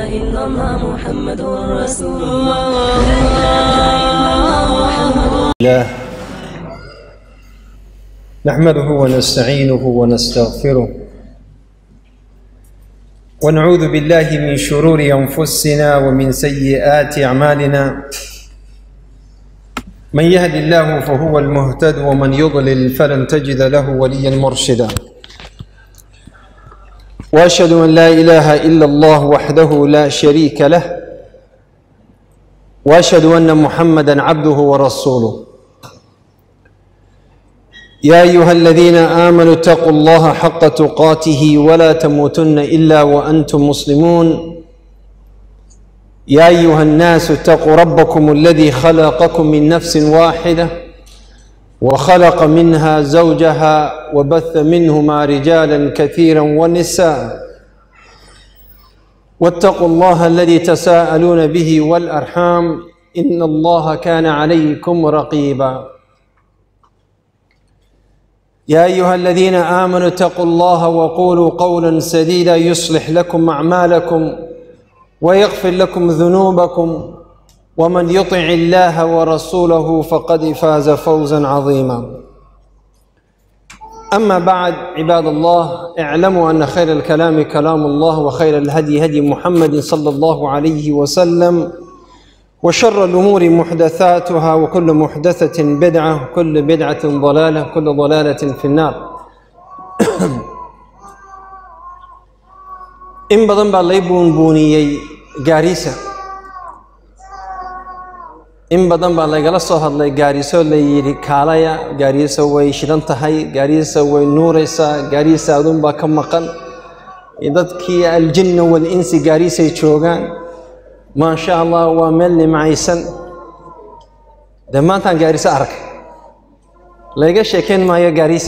إلا الله محمد رسول الله لا إله إلا الله محمد الله نحمده ونستعينه ونستغفره ونعوذ بالله من شرور انفسنا ومن سيئات اعمالنا من يهد الله فهو المهتد ومن يضلل فلن تجد له وليا مرشدا واشهد ان لا اله الا الله وحده لا شريك له واشهد ان محمدا عبده ورسوله يا ايها الذين امنوا اتقوا الله حق تقاته ولا تموتن الا وانتم مسلمون يا ايها الناس اتقوا ربكم الذي خلقكم من نفس واحده وخلق منها زوجها وبث منهما رجالا كثيرا ونساء واتقوا الله الذي تساءلون به والارحام ان الله كان عليكم رقيبا يا ايها الذين امنوا اتقوا الله وقولوا قولا سديدا يصلح لكم اعمالكم ويغفر لكم ذنوبكم ومن يطع الله ورسوله فقد فاز فوزا عظيما اما بعد عباد الله اعلموا ان خير الكلام كلام الله وخير الهدي هدي محمد صلى الله عليه وسلم وشر الامور محدثاتها وكل محدثه بدعه وكل بدعه ضلاله كل ضلاله في النار in badan baa lay buunbuuniyey gaariisa in badan baa laygala soo hadlay gaariso la yidhi kaalaya gaariisa way shidan tahay gaariisa way nuuraysaa gaariisa adunbaa ka maqan dadkii aljinna walinsi gaariisay joogaan maa sha allah waa meel nimcaysan dee maantaan gaariso arkay layga sheekayn maayo gaariisa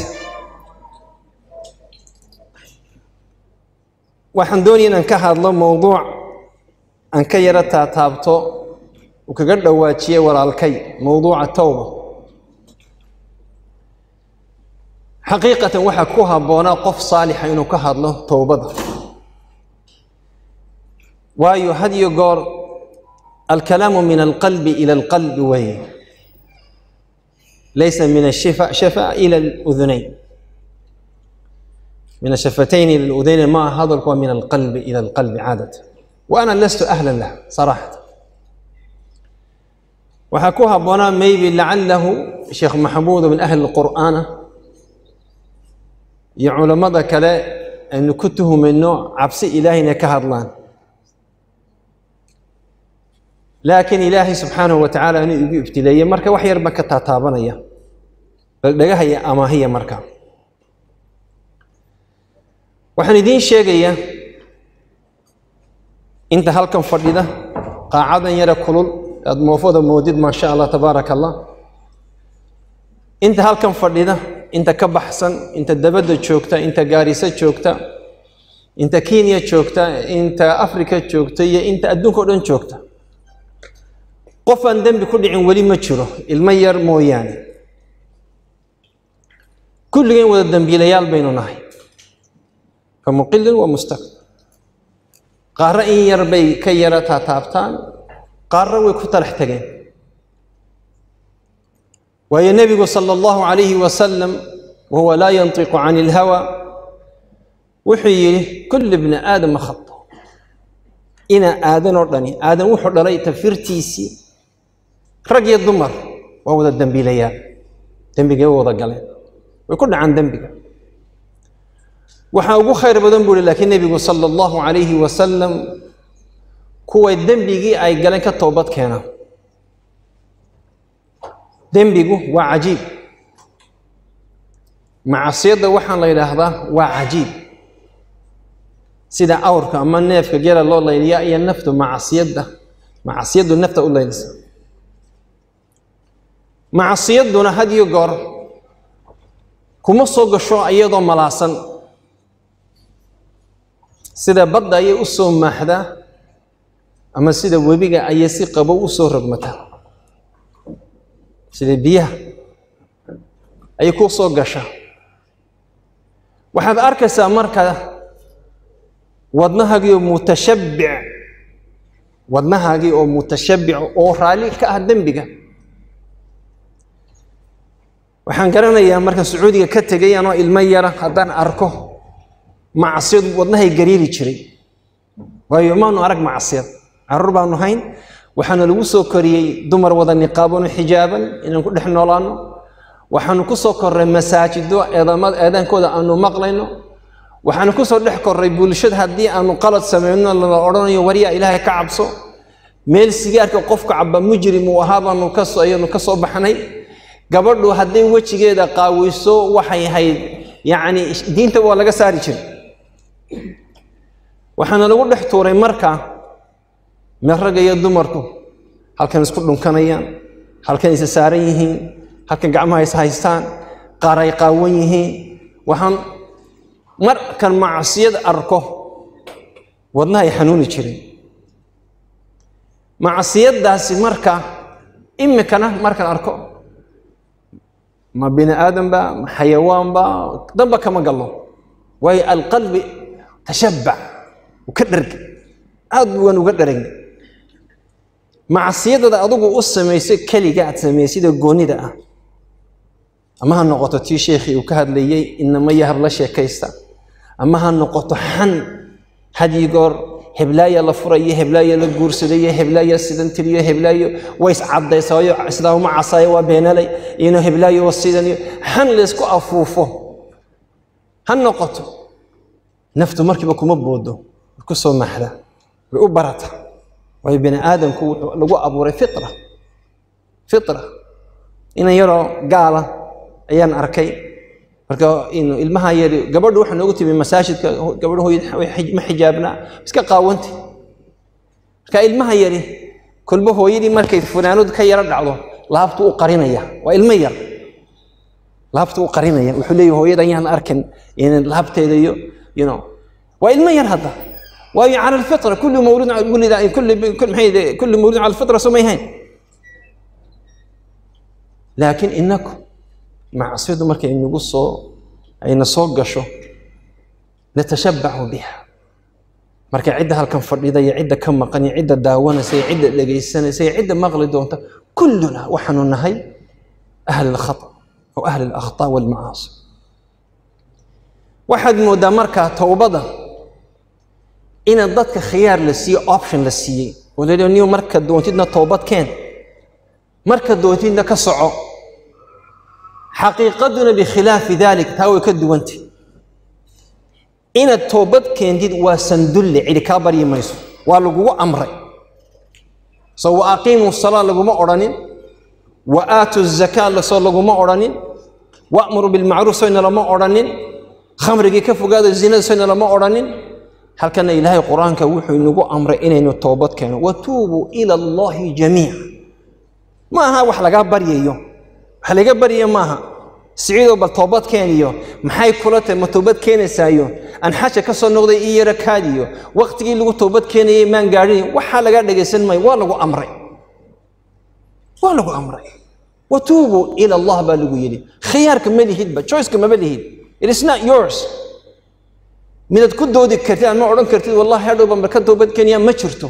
waxaan doonaya inaan ka hadlo mowduuc aan ka yaro taataabto uu kaga dhawaajiyey walaalkay mowduuca towba xaqiiqatan waxaa ku habboonaa qof saalixa inuu ka hadlo towbada waayo had iyo goor alkalaamu min alqalbi ila alqalbi weeye laysa min ashifa shafa ila aludunayn من الشفتين إلى الأذين ما هذا هو من القلب إلى القلب عادة وأنا لست أهلا له صراحة وحكوها بنا ميبي لعله شيخ محمود من أهل القرآن يا علماء كلا أن كنته من نوع عبس إلهي نكهرلان لكن إلهي سبحانه وتعالى أن ابتلي مركة وحي ربك تاتابنا بل هي أما هي مركه waxaan idiin sheegayaa inta halkan fadhida qaacadan yara kulul aad moofada moodid maa sha allah tabaaraka allah inta halkan fadhida inta ka baxsan inta dabadda joogta inta gaariso joogta inta kenya joogta inta africa joogta iyo inta adduunka o dhan joogta qof aan dembi ku dhicin weli ma jiro ilmo yar mooyaane kulligeen wada dembiilayaal baynu nahay فمقل ومستقل قارة إن يربي كي يرى تاتابتان قارة ويكتر احتقين وهي النبي صلى الله عليه وسلم وهو لا ينطق عن الهوى وحي كل ابن آدم خطه إن آدم أردني آدم وحر لي تفرتيسي رقي الضمر وهو ذا الدنبي ليال دنبي هو ذا قال ويكون عن دنبي waxaa ugu khayr badan buu hi laakiin nebigu sala allahu calayhi wasalam kuway dembigii ay galeen ka toobad keenaan dembigu waa cajiib macasiyadda waxaan la yidhaahdaa waa cajiib sida awrka ama neefka gela loo layliyaa iyo naftu macasiyadda macasiyaddu nafta u laylisa macasiyadduna had iyo goor kuma soo gasho iyadoo malaasan sida badda ayay u soo maaxdaa ama sida webiga ayay si qabow u soo rogmataa sida biyaha ayay ku soo gashaa waxaad arkaysaa marka wadnahagiyo mutashabbic wadnahaagii oo mutashabbico oo raalli ka ah dembiga waxaan garanayaa markaan sacuudiga ka tegay anoo ilmo yara haddaan arko macsiyadu wadnahay gariiri jiray waayo maanu arag macsiyad carruur baanu hayn waxaana lagu soo koriyey dumar wada niqaaban oo xijaaban inaan ku dhex noolaano waxaanu ku soo korray masaajido eedamada eedaankooda aanu maqlayno waxaanu ku soo dhex korray bulshada haddii aanu qalad samayno lala odhanayo waryaa ilaahay ka cabso meel sigaarka qofka caba mujrim uu ahaa baanu kasoo ayanu ka soo baxnay gabadhu hadday wejigeeda qaaweyso waxay ahayd yacni diinta waa laga saari jiray waxaana lagu dhex tuuray marka meel ragga iyo dumarku halkan isku dhunkanayaan halkan isa saaran yihiin halkan gacmaha is haystaan qaar ay qaawan yihiin waxaan markan macsiyad arko wadnaha ay xanuuni jiray macsiyadaasi marka imikana markaan arko ma bini aadanba ma xayawaanba danba kama gallo waayo alqalbi tashabbac u ka dharga aad waan uga dharagna macsiyadada adigu u samaysay keliga aad samaysida goonida ah ama ha noqoto tii sheekhii uu ka hadlayey inama yahab la sheekaysta ama ha noqoto xan hadyi goor heblaaya la furayo heblaaya la guursadayo heblaaya sidan tiriyo heblaayo way iscadaysaayo islaamuma casaayo waa beenalay ino heblaayo waa sidan iyo xan laysku afuufo ha noqoto naftu markiiba kuma boodo way ku soo maxda way u barata waayo bini aadamku wuxuu lagu abuuray fitra fitra inan yaroo gaala ayaan arkay marka inu ilmaha yari gabadhu waxaa noogu timi masaajidka gabadhu hooyad ma xijaabnaa iska qaawantay marka ilmaha yari kolba hooyadii markay funaanadu ka yaro dhacdo laabtu u qarinaya waa ilmo yar laabtu u qarinaya wuxuu leeyahay hooyada ayaan arkin laabteeda iyo you know waa ilmo yar hadda waayo cala alfitra kullu mawludin wulida kulli maxay kullu mawludin cala alfitra soo ma yahayn laakiin inaku macsiyadu markay nagu soo ayna soo gasho natashabbacu biha marka cidda halkan fadhida iyo cidda ka maqan iyo cidda daawanaysa iyo cidda dhegaysanaysa iyo cidda maqli doonta kulluna waxaanu nahay ahli alkhata oo ahli alakhtaa walmacaasi waxaad moodaa markaa towbada ina dadka khiyaar la siiye option la siiyey oo la niyo marka doontidna toobad keen marka doontidna ka soco xaqiiqaduna bikhilaafi dalik taa way ka duwantay inaad toobad keentid waa sandulle cidi kaa baryi mayso waa lagugu amray so wa aqiimu salaa laguma odhanin wa aatu zakaa lasoo laguma odhanin wa'muru bilmacruuf soyna lama odhanin khamrigii ka fogaado zinada soyna lama odhanin halkana ilaahay qur-aanka wuxuu inagu amray inaynu toobad keeno watuubuu ila allahi jamiica ma aha wax lagaa baryayo wax laga barya maaha siciidoo bal toobad keeniyo maxay kula tahay ma toobad keenaysaayo aan xaja ka soo noqday ii yara kaadiyo waqtigii lagu toobad keenayay maan gaadhin waxaa lagaa dhegaysan maayo waa lagu amray waa lagu amray watuubuu ila allah baa lagu yidhi khiyaarka ma lihidba choiceka maba lihid it is not yours midaad ku doodi kartid aan ma odhan kartid wallahi hadhowba marka toobad keeniyaa ma jirto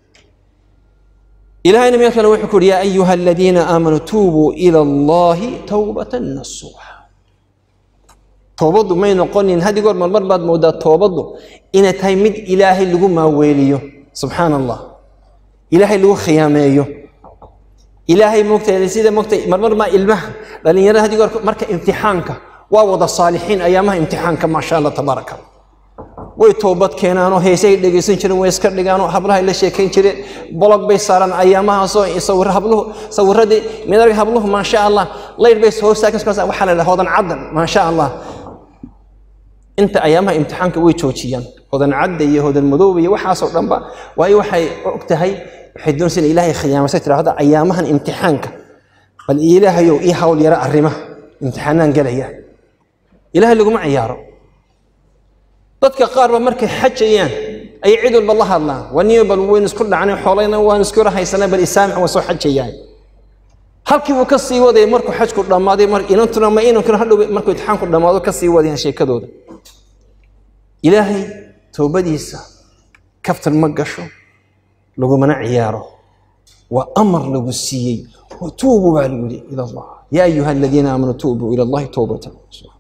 إلهنا ميكا وحكور يا أيها الذين آمنوا توبوا إلى الله توبة نصوحا توبضوا ما ينقون إن هذه قول مرمر بعد مودا توبضوا إن تايمد إلهي اللي ما ويليو سبحان الله إلهي اللي خياميو إلهي مكتا لسيدة مكتا مرمر ما إلمه لأن يرى هذه قول مركا امتحانك ووضع الصالحين أيامها امتحانك ما شاء الله تبارك الله way toobad keenaanoo heesay dhegaysan jireen way iska dhigaanoo hablaha la sheekayn jireen bolog bay saaraan ayaamahaasoo sawir habluhu sawiradii midarga habluhu maasha allah layr bay soo saakins waxaa la dhaha hodan caddan maasha allah inta ayaamaha imtixaanka way joojiyaan hodan cadda iyo hodan madooba iyo waxaasoo dhanba waayo waxay og tahay waxay doonaysa in ilaahay khiyaamasay tiraahdo ayaamahan imtixaanka bal ilaahayow ii hawl yara arrimaha imtixaanaan gelaya ilaahay laguma ciyaaro dadka qaar ba markay xajayaan ayay cid walba la hadlaan waa niyo bal waynu isku dhacnay xoolayna waan isku rahaysanay bal isaamix waa soo xajayaan halkii buu ka sii wadayay markuu xajku dhammaaday mar inantuna ma inankuna hadhow markuu imtixaanku dhammaado ka sii wadayaan sheekadooda ilaahay toobadiisa kaftan ma gasho lagumana ciyaaro waa amar lagu siiyey watuubuu baa lagu yihi ila allah yaa ayuha aladiina aamanuu tuubuu ila allahi towbatan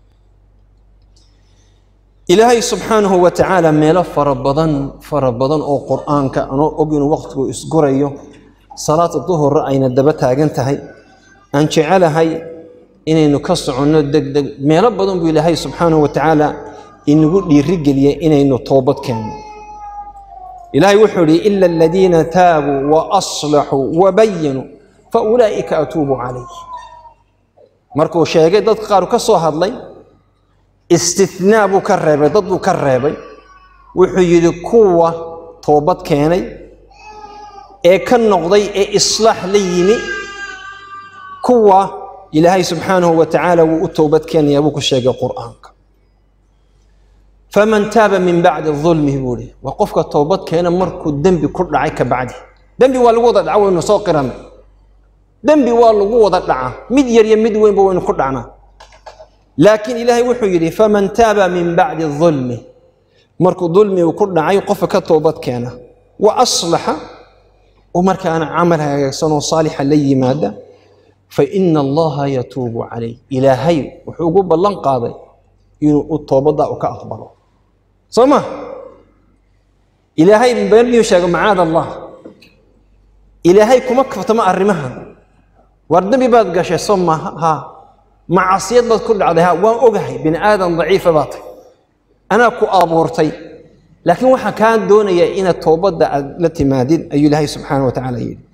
ilaahay subxaanahu wa tacaala meelo fara badan fara badan oo qur-aanka anoo og inuu waqtigu isgurayo salaada duhurra ayna daba taagan tahay aan jecelahay inaynu ka soconno deg deg meelo badan buu ilaahay subxaanahu wa tacaala inagu dhiirigeliyey inaynu toobad keenno ilaahay wuxuu ihi ila aladiina taabuu wa aslaxuu wa bayanuu fa ulaa'ika atuubu calayh markuu sheegay dad qaar ka soo hadlay istinaa buu ka reebay dad buu ka reebay wuxuu yidhi kuwa toobad keenay ee ka noqday ee islaax la yimi kuwa ilaahay subxaanahu wa tacaala wuu u toobad keenayaa buu ku sheegay qur'aanka faman taaba min bacdi dulmihi buu ihi waa qofka toobad keena markuu dembi ku dhacay ka bacdi dembi waa lagu wada dhaca waynu soo qiranay dembi waa lagu wada dhaca mid yar iyo mid weynba waynu ku dhacnaa laakiin ilaahay wuxuu yidhi faman taaba min bacdi dulmi markuu dulmigu ku dhacay qofka ka toobad keena wa aslaxa oo markaana camal hagaagsan oo saalixa la yimaada fa ina allaha yatuubu calayh ilaahay wuxuu ugu ballan qaaday inuu u toobadda u ka aqbalo soo ma ilaahay been miyuu sheego macaad allah ilaahay kuma kaftamo arrimahan war dembi baad gashay soo maaha haa macasiyad baad ku dhacday ha waan ogahay bini aadan daciifa baa tahay anaa ku abuurtay laakiin waxaan kaa doonayaa inaad toobadda aad la timaadid ayuu ilaahay subxaana wa tacaala yidhi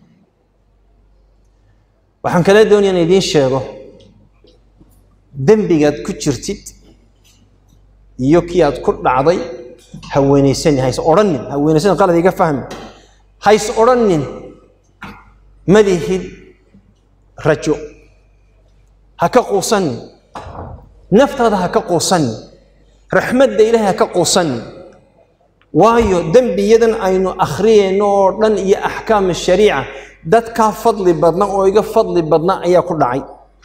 waxaan kala doonaya in idiin sheego dembigaad ku jirtid iyo kii aad ku dhacday haweenaysani hays odhanin haweenaysani qalad iga fahmi hays odhanin madihid rajo ha ka quusanin naftaada ha ka quusanin raxmadda ilaahay ha ka quusanin waayo dembiyadan aynu akhriyayno oo dhan iyo axkaam shariica dadkaa fadli badna oo iga fadli badna ayaa ku dhacay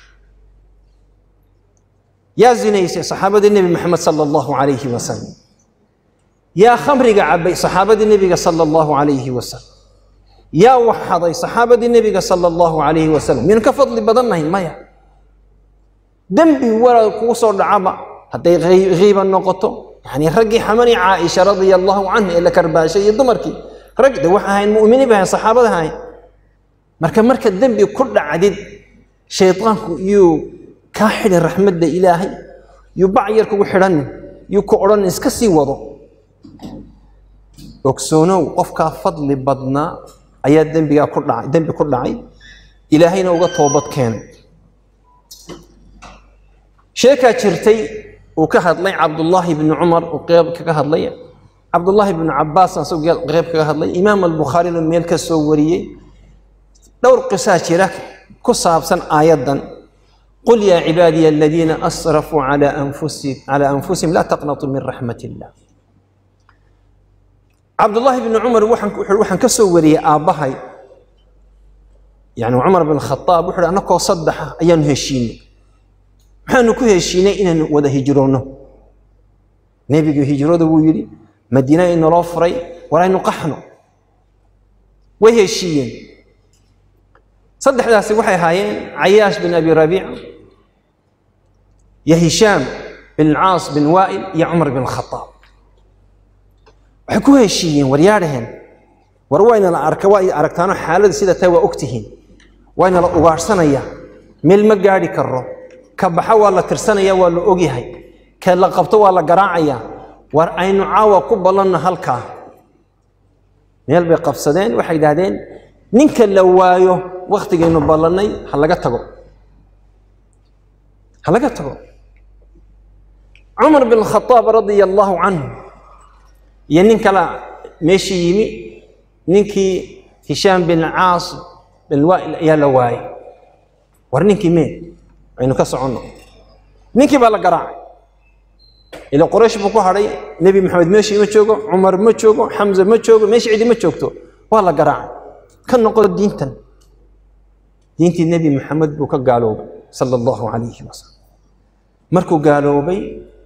yaa zinaysay saxaabadii nebi maxamed sala allahu calayhi wasalam yaa khamriga cabay saxaabadii nebiga sala allahu calayhi wasalam yaa waxaday saxaabadii nebiga sala allahu calayhi wasalam miyaan ka fadli badannahay maya dembi walaal kugu soo dhacaba hadday hiiba noqoto yani raggii xamani caaisha radia allahu canha ee la karbaashay iyo dumarkii rag de waxa ahayn mu'miniin ba ahayn saxaabada ahayn marka marka dembi ku dhacdid shaydaanku yuu kaa xidhin raxmadda ilaahay yuu bac yar kugu xidhanin yuu ku odhanin iska sii wado ogsoonow qofkaa fadli badnaa ayaa dembigaa ku dhacay dembi ku dhacay ilaahayna uga toobad keenay sheekaa jirtay uu ka hadlay cabdullaahi bni cumar uu qeyb kaga hadlay cabdullaahi bni cabaas asagoo qeyb kaga hadlay imaam albukhaarina meel ka soo wariyey dhowr qisaa jira ku saabsan aayaddan qul yaa cibaadiya aladiina asrafuu calaa anfusihim calaa anfusihim laa taqnatuu min raxmat illah cabdullaahi bni cumar waxaan waxaan ka soo wariyey aabbahay yani cumar bin khadaab wuxuu hi annakoo saddexa ayaanu heshiinay maxaanu ku heshiinay inaanu wada hijroonno nebigu hijrada wuu yidhi madiina inaloo furay war aynu qaxno way heshiiyeen saddexdaasi waxay ahaayeen cayaash bin abi rabiica iyo hishaam bin caas bin waa'il iyo cumar bin khadaab waxay ku heshiiyeen war yaadhaheen war waynala arka waa aragtaano xaaladda sida tahay waa ogtihiin waynala ugaadhsanayaa meel ma gaadhi karo ka baxa waa la tirsanaya waa la ogyahay ka la qabto waa la garaacayaa war aynu caawa ku ballanno halkaa meel bay qabsadeen waxay idhahdeen ninka la waayo wakhtigaynu ballannay ha laga tago ha laga tago cumar bin khadaab radia allaahu canhu iyo nin kala meeshii yimi ninkii hishaam bin caas bin waa'il ayaa la waayay war ninkii mee aynu ka soconno ninkii baa la garaacay ila qoraysh buu ku hadhay nebi maxamed meeshii ma joogo cumar ma joogo xamza ma joogo meeshii cidi ma joogto waa la garaacay ka noqo diintan diintii nebi maxamed buu ka gaaloobay sala allahu calayhi wasalam markuu gaaloobay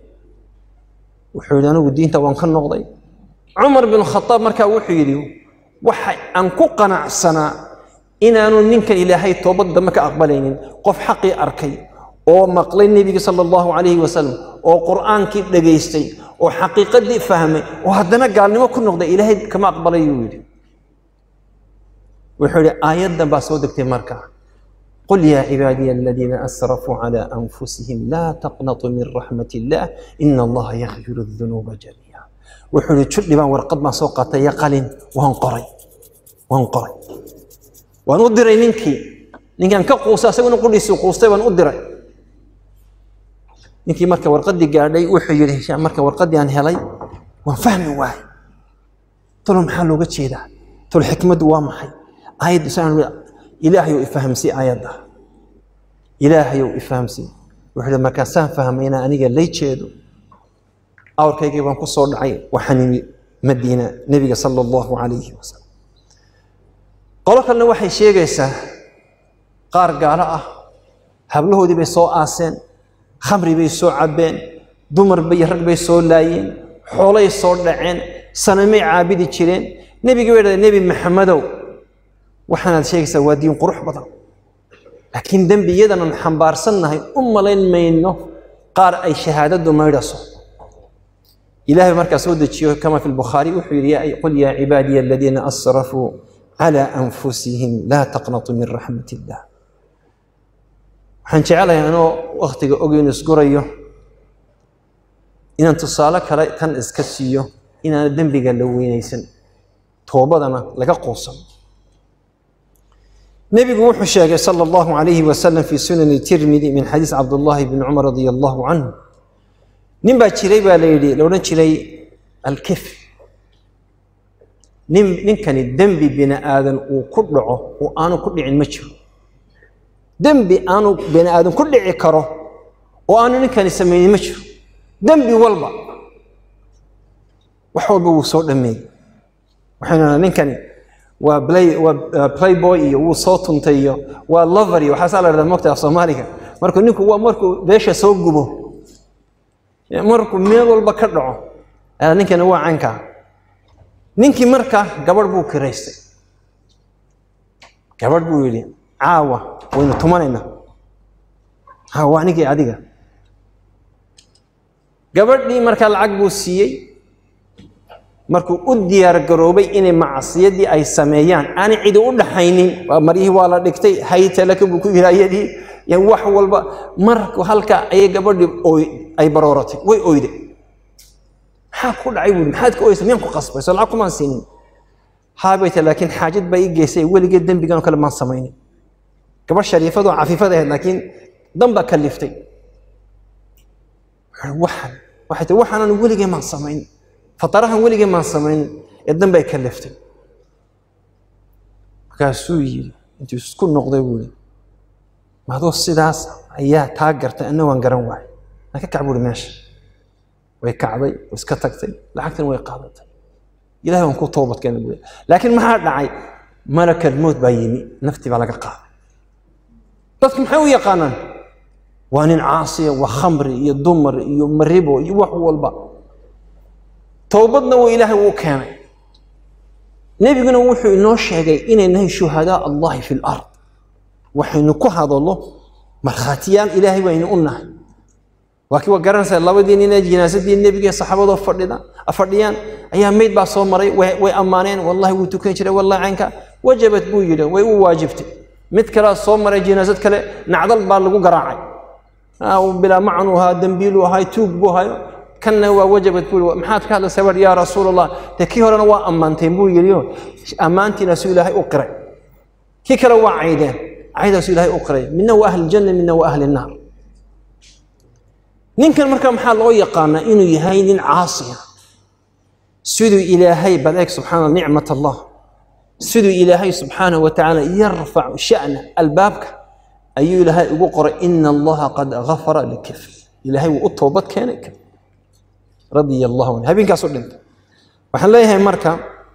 wuxuu yidhi anigu diinta waan ka noqday cumar bin khadaab markaa wuxuu yidhi waxa aan ku qanacsanaa inaanu ninkan ilaahay toobad dambe ka aqbalaynin qof xaqii arkay oo maqlay nebiga sala allahu calayhi wasalam oo qur'aankii dhegaystay oo xaqiiqadii fahmay oo haddana gaalnimo ku noqday ilaahay kama aqbalayuu yidhi wuxuu yidhi aayaddan baa soo degtay markaa قل يا عبادي الذين أسرفوا على أنفسهم لا تقنطوا من رحمة الله إن الله يغفر الذنوب جميعا وحول تشد ما ورقد ما سوقت يقلن وانقري وانقري وانقري ننكي ننكي أنك قوسا سيقول نقول لي سوقوستي وانقري ننكي مركا ورقدي قاعدي وحي هشام مركا ورقدي أن هلي وفهم واحد طول محل وقت شيء ده طول حكمة وامحي آية سنة ilaahayow ifahamsii aayadda ilaahayow ifahamsii wuxuu hi markaasaan fahmay inaan aniga lay jeedo awrkaygii baan ku soo dhacay waxaan imi madiina nebiga sala allahu calayhi wasalam qolo kalena waxay sheegaysaa qaar gaalo ah hablahoodii bay soo aaseen khamri bay soo cabbeen dumar bay rag bay soo laayeen xoolay soo dhaceen sanamay caabidi jireen nebigii bay dhahdeen nebi maxamedow waxaanaad sheegaysaa waa diin qurux badan laakiin dembiyadanan xambaarsannahay u malayn mayno qaar ay shahaadadu maydhaso ilahay markaa soo dejiyo kama fi lbukhaari wuxuu yidhi qul yaa cibaadiya aladiina asrafuu calى anfusihim laa taqnatuu min raxmat illah waxaan jecelahay anoo wakhtiga ogeynu isgurayo inaan tusaale kale tan iska siiyo inaana dembiga la weynaysan toobadana laga quusan nebigu wuxuu sheegay sala allahu calayhi wasalam fii sunani tirmidi min xadiis cabdullaahi bni cumar radia allahu canhu nin baa jiray baa la yidhi la odhan jiray alkif nin ninkani dembi bini aadan uu ku dhaco oo aanu ku dhicin ma jiro dembi aanu bini aadan ku dhici karo oo aanu ninkani samaynin ma jiro dembi walba wax walba wuu soo dhameeyey waxaynu ninkani waa play waa playboy iyo wuu soo tuntay iyo waa lover iyo waxaasaa la dhahdaa mogta af soomaaliga markuu ninku waa markuu beesha soo gubo markuu meel walba ka dhaco ninkani waa cankaa ninkii marka gabadh buu kiraystay gabadh buu yidhi caawa waynu tumanaynaa caawa anigii adiga gabadhii markaa lacag buu siiyey markuu u diyaar garoobay inay macsiyadii ay sameeyaan aanay cidi u dhaxaynin maryihii waa la dhigtay haytalaka buu ku yidhi ayadii yan wax walba marku halka ayay gabadhii oy ay barooratay way oyday maxaa ku dhacay buuri maxaad ka oysa miyaan ku qasbay soo lacag kumaan siinin haabayta laakiin xaajad baa ii geysay weligeed dembigan oo kale maan samaynin gabadh shariifadoo cafiifad ahayd laakiin dan baa kaliftay waxaan waxay tii waxaanan weligee maan samaynin fatarahan weligee maan samaynin ee dan bay kaliftay markaasuu yidhi intuu isku noqday buu yidhi madoo sidaas ayaa taa gartay anna waan garan waayay aan ka kac buuri meesha way kacday way iska tagtay lacagtan way qaadatay ilahay waan ku toobadkeena buuri laakiin maxaa dhacay malakal mowt baa yimi naftii baa laga qaaday dadku maxay u yaqaanaan waa nin caasiya waa khamri iyo dumar iyo maribo iyo wax walba toobadna wuu ilaahay uu keenay nebiguna wuxuu inoo sheegay inay nahay shuhadaa allahi fi lard waxaynu ku hadallo markhaatiyaal ilaahay baynu u nahay waa kii waa garanaysaa labadii nina jinaasadii nebiga saxaabadoo fadhida fadhiyaan ayaa meyd baa soo maray way ammaaneen wallahi wuu tukan jiray wallahi caynka wajabat buu yidhi way u waajibtay mid kalea soo maray jinaasad kale nacdal baa lagu garaacay bilaa macnu ahaa dembiilu ahaa tuug buu hayo kanna waa wajabad buu maxaad ka hadlaysaa war yaa rasuul allah dee kii horena waa ammaanteen buu yidhi ammaantiinaasuu ilaahay u qiray kii kale waa caydeen caydaasuu ilaahay u qiray midna waa ahli janna midna waa ahli naar ninkan marka maxaa loo yaqaanaa inuu yahay nin caasiya siduu ilaahay bal eeg subxaana nicmat allah siduu ilaahay subxaanahu wa tacaala yarfacu sha'na albaabka ayuu ilaahay ugu qoray ina allaha qad gafara likifr ilaahay wuu u toobad keenay radia allahu anhu habeenkaasu dhintay waxaan leeyahay marka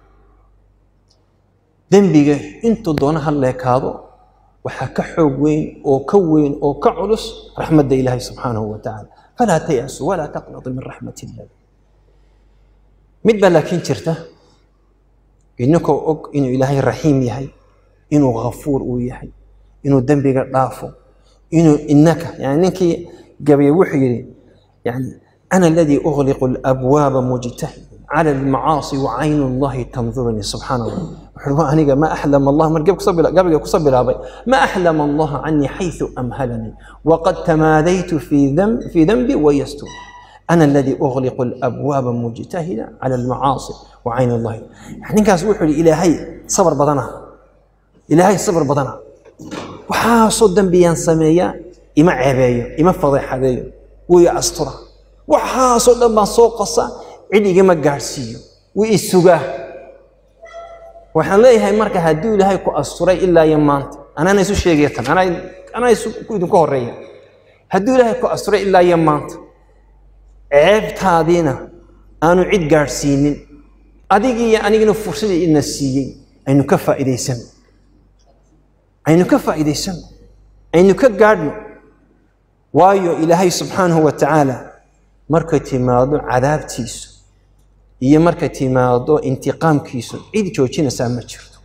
dembiga intuu doona ha leekaado waxaa ka xoog weyn oo ka weyn oo ka culus raxmadda ilaahay subxaanahu wa tacaala falaa tayasu walaa taqnatu min raxmat illah mid baa laakiin jirta inakoo og inuu ilaahay raxiim yahay inuu ghafuur uu yahay inuu dembiga dhaafo inuu inaka yani ninkii gabayay wuxuu yidhi yani ana aladii ughliqu alabwaaba mujtahid cala almacaasi wacaynu llahi tandurunii subxaana allah wuxuu waa aniga ma axlama allah mar gabayga kusoo bilaabay ma axlama allaha canii xayثu amhalanii waqad tamaadaytu fii danbi wayastur أنا الذي أغلق الأبواب مجتهدا على المعاصي وعين الله يعني نكاس وحول إلهي صبر بدنا إلهي صبر بدنا وحاصل دنبيان سمية إما عباية إما فضيحة ذي ويا أسطرة وحاصل دنبا سوق قصة عدي إما قارسيو وإسوغاه waxaan leeyahay marka hadduu ilaahay ku asturay ilaa iyo maanta anaana isu sheegaya tan anaa anaa isu idinku horeeya hadduu ilaahay ku asturay ilaa iyo maanta ceebtaadiina aanu cid gaadhsiinin adigii iyo anigina fursadii ina siiyey aynu ka faa'iidaysano aynu ka faa'iidaysano aynu ka gaadhno waayo ilaahay subxaanahu wa tacaala markay timaado cadaabtiisu iyo markay timaado intiqaamkiisu cid joojinaysaa ma jirto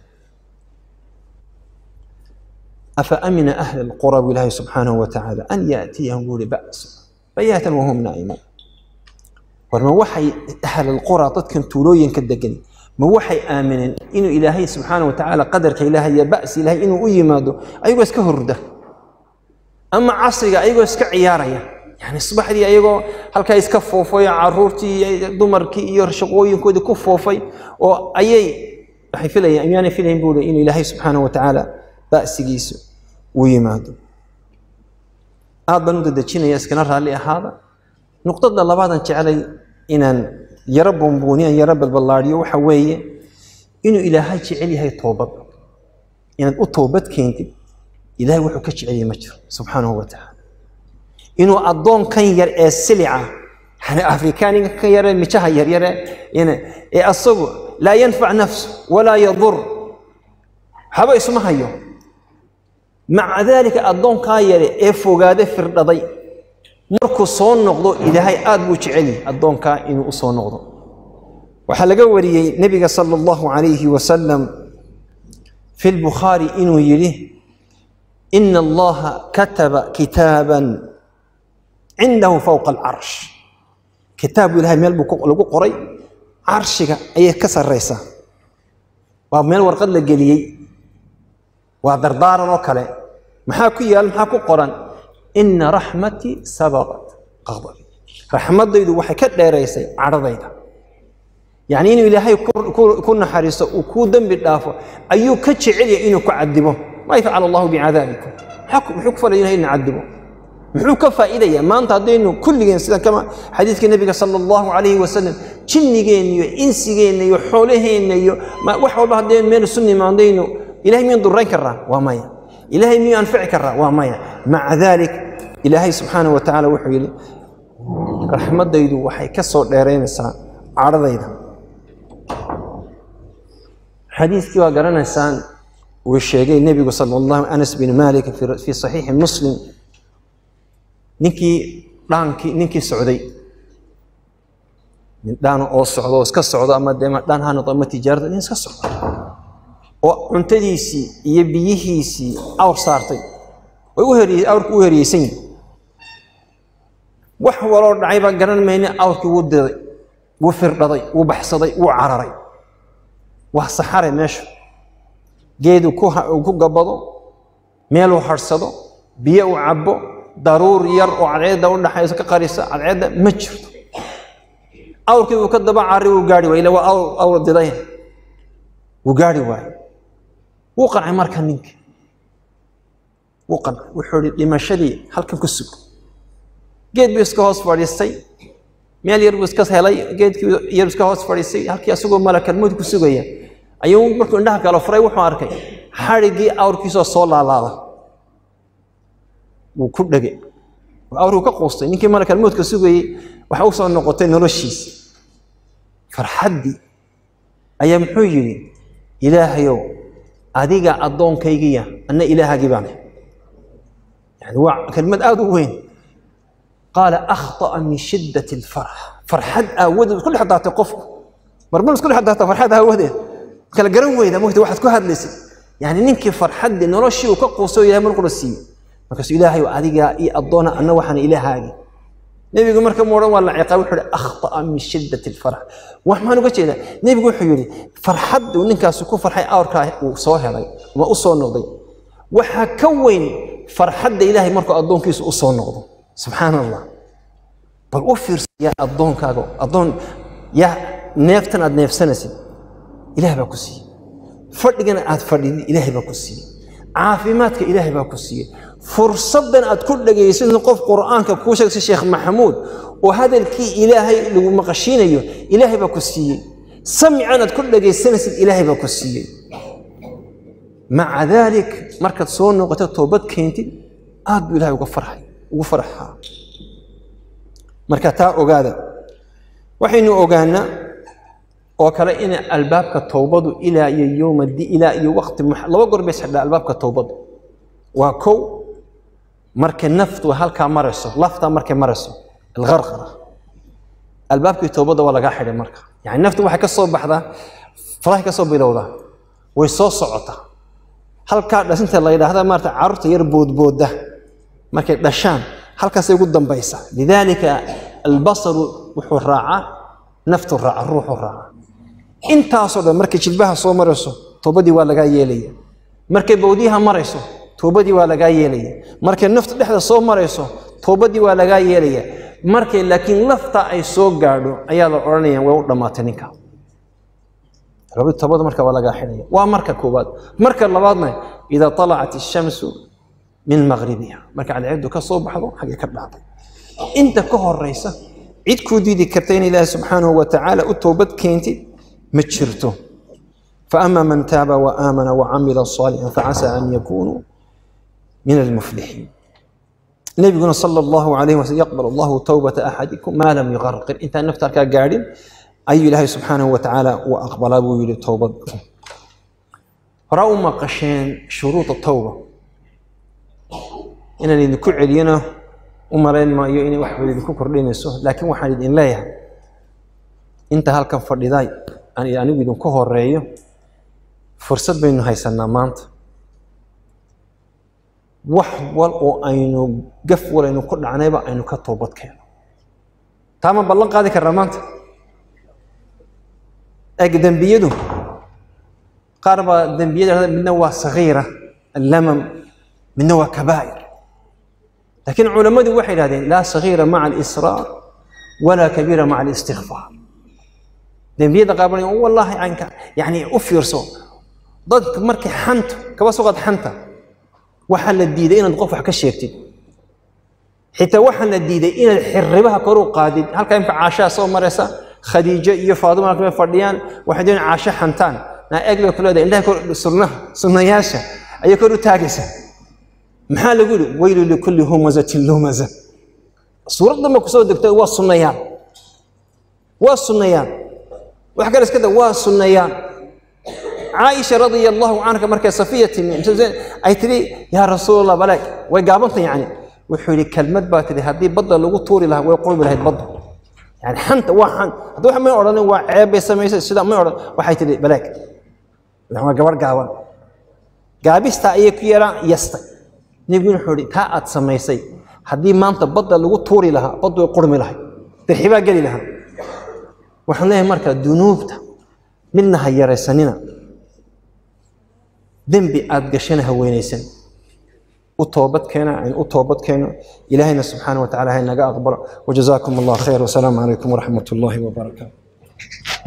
afa amina ahla alqura bu ilaahay subxaanahu wa tacaala an yaatiyahum buuri ba'su bayaatan wahum naa'imuun war ma waxay ahlalqura dadkan tuulooyinka degan ma waxay aamineen inuu ilaahay subxaana wa tacaala qadarka ilaahay iyo ba'si ilaahay inuu u yimaado ayagoo iska horda ama casriga ayagoo iska ciyaaraya yani subaxdii ayagoo halkaa iska foofay caruurtii iyo dumarkii iyo shaqooyinkoodii ku foofay oo ayay waxay filayaan miyaanay filayin buu inuu ilaahay subxaana wa tacaala ba'sigiisu u yimaado aad baan u dadejinaya iskana raalli ahaada nuqdada labaadan jeclay inaan yaro buunbuuniyan yaro balballaadhiyo waxa weeye inuu ilaahay jecel yahay toobad inaad u toobad keentid ilahay wuxuu ka jecel yahay ma jiro subxaanahu wa tacaala inuu addoonkan yar ee silica yani afrikaaniga kan yare mijaha yaryare ee asagu laa yanfac nafsu walaa yadur waxba isuma hayo maca daalika addoonkaa yare ee fogaade firdhaday markuu soo noqdo ilaahay aad buu jecel yahay addoonkaa inuu u soo noqdo waxaa laga wariyey nebiga sala allahu calayhi wasalam fi lbukhaari inuu yidhi ina allaha kataba kitaaban cindahu fowqa alcarsh kitaabu ilahay meel buu lagu qoray carshiga ayay ka sarraysaa waa meel warqad la geliyey waa dardaaran oo kale maxaa ku yaal maxaa ku qoran ina raxmatii sabaqat qadabi raxmadaydu waxay ka dheeraysay cadhadayda yacni inuu ilaahay ku naxariisto uu kuu dembi dhaafo ayuu ka jecel yahay inuu ku cadibo maa yafcal allahu bicadaabikum muxuu ku falay ilahay ina cadibo muxuu ka faa'iidayaa maanta haddaynu kulligeen sida kama xadiidka nebiga sala allahu calayhi wasalam jinnigeenna iyo insigeenna iyo xoolaheenna iyo wax walba haddaynu meel isu nimaandaynu ilahay miyaan durayn karaa waa maya ilaahay miyuu anfici karaa waa maya maca daalik ilaahay subxaanahu wa tacaala wuxuu yidhi raxmaddaydu waxay ka soo dheeraynaysaa cadhadayda xadiiskii waa garanaysaan uu sheegay nebigu sala allahu anas bin malik fii saxiixi muslim ninkii dhaankii ninkii socday nin dhaan oo socdo oo iska socdo ama dee dhaan ha noqdo ama tijaarada nin iska socdo oo cuntadiisii iyo biyihiisii awr saartay way u heriy awrkii u heriyeysan yihin wax waloo dhacay baa garan mayne awrkii wuu diday wuu firdhaday wuu baxsaday wuu cararay waa saxare meeshu geedu ku gabado meeluu harhsado biyo uu cabbo daruur yar oo cadceedda u dhaxayso ka qarisa cadceedda ma jirto awrkii wuu ka daba cari wuu gaari waay ila waa awr diday wuu gaari waayo wuu qancay marka ninka wuu qancay wuxuu ihi dhimashadii halkan ku sug geed buu iska hoos fadhiistay meel yar buu iska helay geedkii yar iska hoos fadhiistay halkii asagoo malakalmood ku sugaya ayuu markuu indhaha kala furay wuxuu arkay xadhiggii awrkiisoo soo laalaada wuu ku dhege awrkuu ka quustay ninkii malakalmoodka sugayey waxa u soo noqotay noloshiisi farxaddii ayaa muxuu yidhi ilaahayow adiga addoonkaygiya anna ilaahagii baan yani waa kelmad aada u weyn qaala akhطa'a min shiddati alfarx farxad aawadeed isku dhex daatay qofku marmar isku dhex daata farxad aawadeed kala garan weyda mogta waxaad ku hadlaysay yani ninkii farxaddii noloshii uu ka quuso ilahay markula siiyey markaasuu ilaahay adigaa ii addoona anna waxaan ilaahaaga nebigu marka mu odhan waa la ciqaab wuxuu ihi akhta'a min shiddati alfarx wax maxaan uga jeedaa nebigu wuxuu yidhi farxaddu ninkaasi ku farxay awrkaa uu soo helay ama u soo noqday waxaa ka weyn farxadda ilaahay markuu addoonkiisu u soo noqdo subxaan allah bal u fiirsayaa addoonkaaga addoon yaa neeftan aad neefsanaysid ilaah baa ku siiyey fadhigana aad fadhidid ilaahay baa ku siiyey caafimaadka ilaahay baa ku siiyey fursaddan aad ku dhegaysid qof qur'aanka kuu sheegtay sheekh maxamuud oo hadalkii ilaahay lagu maqashiinayo ilaahay baa ku siiyey samcan aad ku dhegaysanaysid ilaahay baa ku siiyey maca daalik markaad soo noqoto toobad keentid aad buu ilahay uga farxay ugu farxaa marka taa ogaada waxaynu ogaanaa oo kale in albaabka towbadu ilaa iyo yowma di ilaa iyo waqti laba goor bay xidhaa albaabka towbadu waa kow markay naftu halkaa marayso laftaa markay marayso algarqara albaabkii towbada waa lagaa xidhay marka yani naftu waxay ka soo baxdaa farahay ka soo bilowdaa way soo socotaa halkaa dhasinta la yidhaahda maarata carruurta yar boodbooda markay dhashaan halkaasay ugu dambaysaa lidaalika albasaru wuxuu raacaa naftu raaca ruuxu raaca intaasoo dhan markay jilbaha soo marayso toobadii waa lagaa yeelaya markay bowdiyaha marayso toobadii waa lagaa yeelaya markay naftu dhexda soo marayso toobadii waa lagaa yeelaya markay laakiin lafta ay soo gaadho ayaa la odhanayaan way u dhammaatay ninka toobada marka waa lagaa xidhaya waa marka koowaad marka labaadna idaa talacat ishamsu min maqribiha marka cadceedu ka soo baxdo xaggee ka dhacday inta ka horeysa cid kuu diidi karta in ilaahi subxaanahu wa tacaala u toobad keentid ma jirto faama man taaba waamana wacamila صaalixan facasaa an yakunuu min almuflixiin nabiguna sala allahu alayh wasallam yaqbal allahu towbata axadikum maa lam yuqarqir intaan nafta halkaa gaadhin ayuu ilaahay subxaanahu wa tacaala uu aqbalaa buu yihi towbad horaa u maqasheen shuruuda towba inaan idinku celiyana u malayn maayo inay wax wada idinku kordhinayso laakiin waxaan idin leeyahay inta halkan fadhiday aan anigu idinku horeeyo fursad baynu haysanaa maanta wax wal oo aynu gaf wal aynu ku dhacnayba aynu ka toobad keeno taa ma ballan qaadi karnaa maanta eg dembiyadu qaar baa dembiyada midna waa sagiira allamam midna waa kabaa'ir laakiin culammadu waxay idhahdeen laa sagiira maca alisraar walaa kabiira maca alistikfaar dembiyada qaar baa wallaahi anka yani u fiirso dadka markay xanto kaba soo qaad xanta waxaa la diiday inaad qof wax ka sheegtid xitaa waxaa la diiday inaad xirribaha kor u qaadid halkaa imka caashaa soo maraysa khadiijo iyo faaduma halkama fadhiyaan waxay doonayaan caasho xantaan naa eeg bay ku leedahay indhaha kor sunnaha sunnayaasha ayay kor u taagaysa maxaa lagu yidhi weylu likulli humazatin lumaza suuraddan ba kusoo degtay waa sunnayaan waa sunnayaan wax kale iska da waa sunnayaan caaisha radia allahu canha markay safiya timi ay tidhi yaa rasuul allah balaag way gaabanta yacni wuxuu yidhi kelmad baa tidhi haddii badda lagu tuuri lahaa way qurbi lahayd badda yani xanta waa xan haddii wax may odhanin waa ceeb bay samaysay sida may odhan waxay tidhi balaag waa gabarh gaaban gaabistaa ayay ku yeelaan yastay nebigu wuxuu yidhi taa aad samaysay haddii maanta badda lagu tuuri lahaa baddu way qurmi lahayd dirxibaa geli lahaa waxaan leeyahay marka dunuubta midna ha yaraysanina dembi aad gashana ha weynaysan u toobad keena aynu u toobad keeno ilaahayna subxaana wa tacala ha naga aqbalo wajazaakum allah khayr wasalaamu calaykum waraxmat ullaahi wabarakaatu